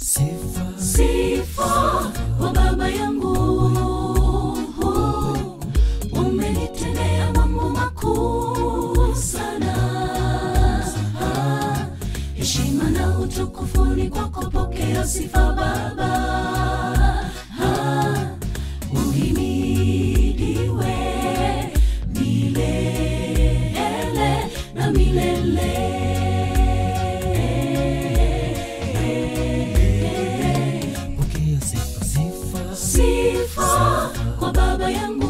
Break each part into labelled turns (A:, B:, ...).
A: sifa
B: sifa kwa baba yangu umenitendea mambo makuu sana heshima na utukufu ni kwako pokea sifa baba uhimidiwe milele na milele
A: pokea sifa sifa
B: sifa kwa baba yangu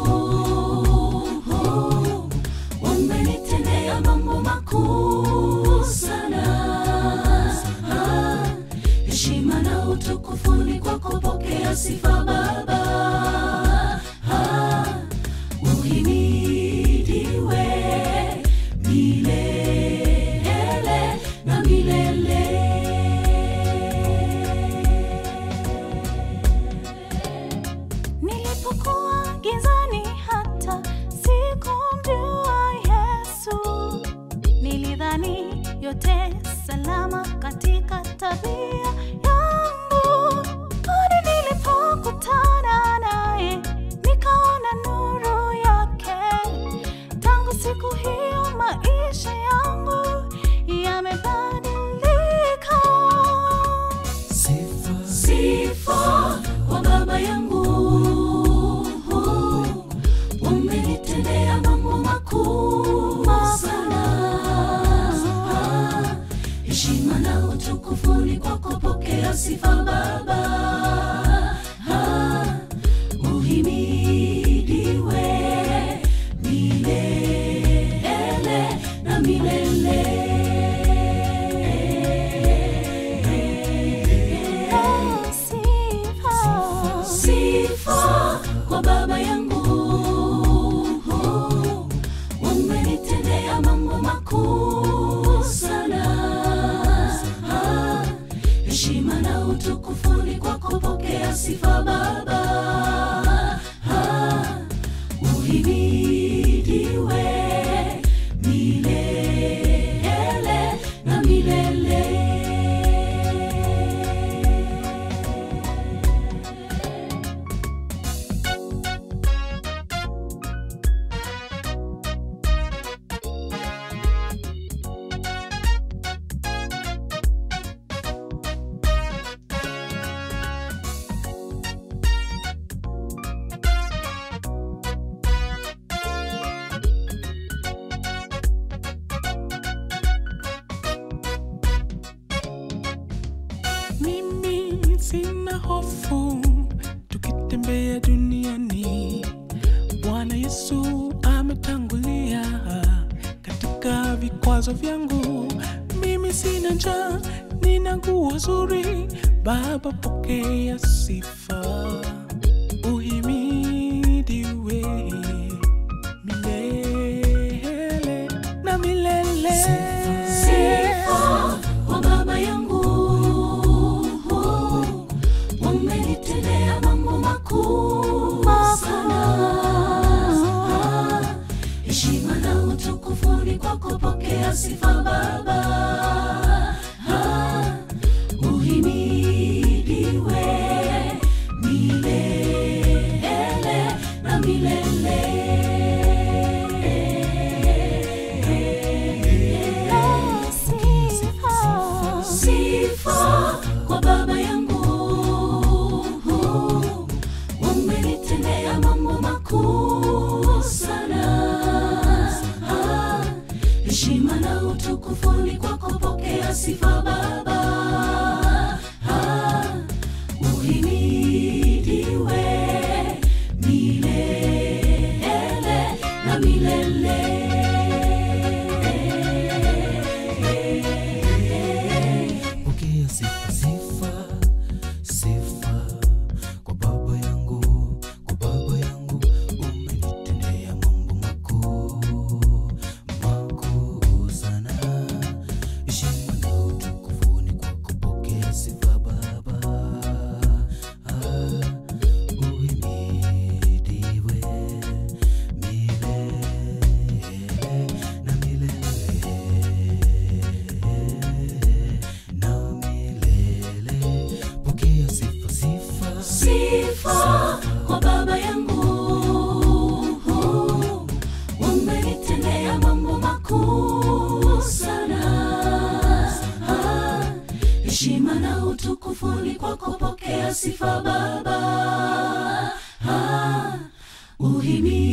B: umenitendea mambo makuu sana heshima na utukufu ni kwako pokea sifa baba uhimidiwe milele na milele
C: Nilipokuwa gizani hata sikumjua Yesu, nilidhani yote salama katika tabia yangu, hadi nilipokutana naye nikaona nuru yake. Tangu siku hiyo maisha yangu yamebadilika.
A: sifa
B: sifa kwa baba yangu umenitendea mambo makuu sana heshima na utukufu ni kwako pokea sifa baba uhimidiwe milele na milele
C: Sifa.
B: sifa kwa baba yangu umenitendea mambo makuu sana heshima na utukufu ni kwako pokea sifa baba uhimidiwe milele na milele
D: mimi sina hofu tukitembea duniani bwana yesu ametangulia katika vikwazo vyangu mimi sina njaa nina nguo zuri baba pokea sifa uhimidiwe milele na milele
B: sifa kwa baba yangu umenitendea mambo makuu sana heshima na utukufu ni kwako pokea sifa baba uhimidiwe milele na milele
C: Sifa.
B: sifa kwa baba yangu umenitendea mambo makuu sana heshima na utukufu ni kwako pokea sifa baba uhimidiwe milele na milele
A: pokea sifa sifa sifa kwa baba yangu kwa baba yangu umenitendea mambo makuu makuu sana heshima na utukufu ni kwako pokea sifa baba
B: sifa baba ah, uhimidiwe